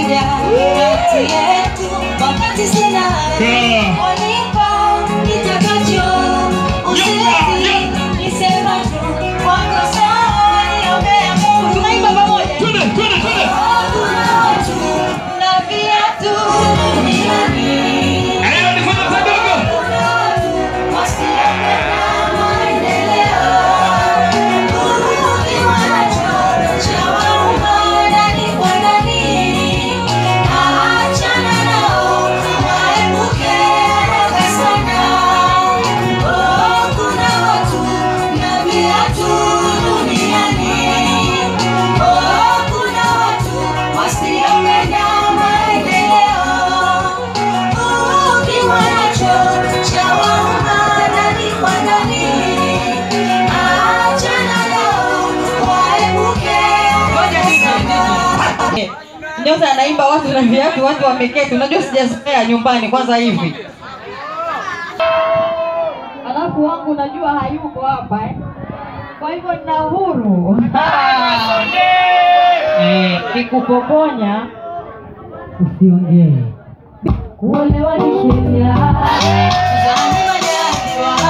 umoja kati yetu wakati sina Yeah. wanipa kitakacho usizi nisema tu wako sawa niombea Mungu tunaimba pamoja Twende, twende, twende. kuna watu na viatu duniani Aya, nifanye kidogo. kuna watu wasiopenda maendeleo ukiwa nacho cha wauma ndani kwa ndani achana nao waepuke haraka sana Oh, kuna watu na viatu duniani Oh, kuna watu wasiopenda maendeleo ukiwa nacho cha wauma ndani kwa ndani achana nao waepuke haraka sana Nyota anaimba watu na viatu, watu wameketi. Unajua sijazoea nyumbani kwanza hivi. Alafu wangu najua hayuko hapa eh. Kwa hivyo nina uhuru eh, nikupokonya usiongee. Kuolewa ni sheria, Zani majaliwa